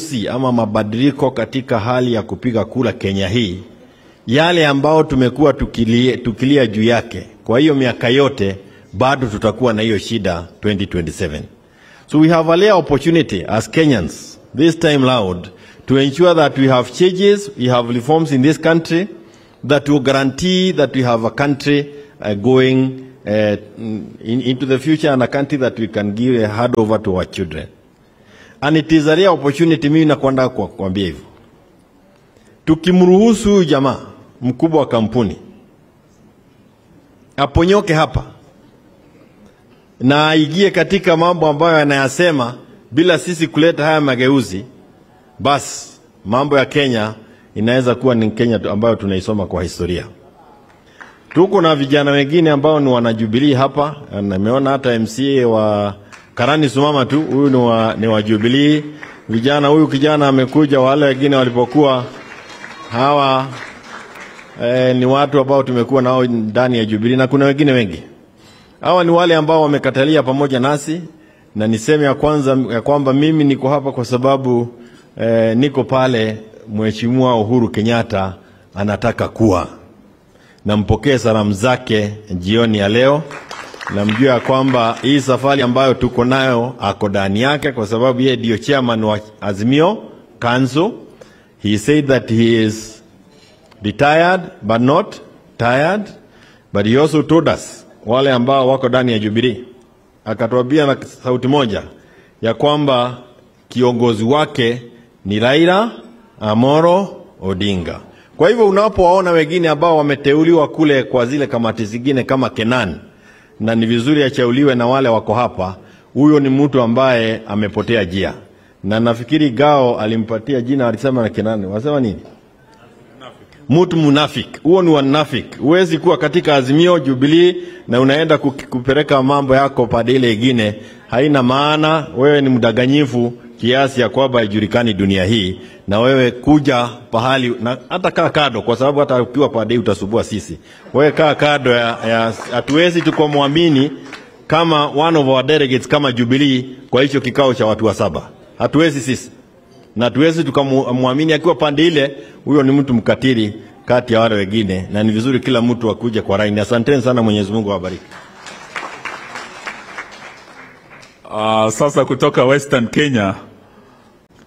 mageuzi ama mabadiliko katika hali ya kupiga kura Kenya hii, yale ambao tumekuwa tukilia, tukilia juu yake kwa hiyo miaka yote, bado tutakuwa na hiyo shida 2027. So we have a rare opportunity as Kenyans this time loud to ensure that we have changes, we have reforms in this country that will guarantee that we have a country uh, going uh, in, into the future and a country that we can give a hand over to our children. And it is a rare opportunity, mimi nakwenda kwa kuambia hivyo. Tukimruhusu huyu jamaa mkubwa wa kampuni aponyoke hapa na aingie katika mambo ambayo anayasema bila sisi kuleta haya mageuzi, basi mambo ya Kenya inaweza kuwa ni Kenya ambayo tunaisoma kwa historia. Tuko na vijana wengine ambao ni wanajubilii hapa, nimeona hata MCA wa Karani Sumama tu, huyu ni wa, ni wa Jubilee. Vijana huyu kijana amekuja, wale wengine walipokuwa hawa eh, ni watu ambao tumekuwa nao ndani ya Jubilee na kuna wengine wengi. Hawa ni wale ambao wamekatalia pamoja nasi, na niseme ya kwanza ya kwamba mimi niko hapa kwa sababu eh, niko pale Mheshimiwa Uhuru Kenyatta anataka kuwa. Nampokee salamu zake jioni ya leo. Namjua ya kwamba hii safari ambayo tuko nayo ako ndani yake, kwa sababu yeye ndio chairman wa Azimio Council. He said that he is retired but not tired, but he also told us wale ambao wako ndani ya Jubilee, akatuambia na sauti moja ya kwamba kiongozi wake ni Raila Amoro Odinga. Kwa hivyo unapowaona wengine ambao wameteuliwa kule kwa zile kamati zingine kama Kenan, na ni vizuri achauliwe na wale wako hapa, huyo ni mtu ambaye amepotea jia, na nafikiri Gao alimpatia jina, alisema na Kenan, wasema nini? Mtu munafik, huo ni wanafik. Huwezi kuwa katika Azimio Jubilee na unaenda kupeleka mambo yako pande ile ingine, haina maana. Wewe ni mdanganyifu kiasi ya kwamba haijulikani dunia hii, na wewe kuja pahali na hata kaa kado, kwa sababu hata ukiwa pande hii utasubua sisi. Wewe kaa kado ya, ya hatuwezi tukamwamini kama one of our delegates kama Jubilee kwa hicho kikao cha watu wa saba, hatuwezi sisi na hatuwezi tukamwamini akiwa pande ile. Huyo ni mtu mkatili kati ya wale wengine, na ni vizuri kila mtu akuje kwa raini. Asanteni sana, Mwenyezi Mungu awabariki. Uh, sasa kutoka Western Kenya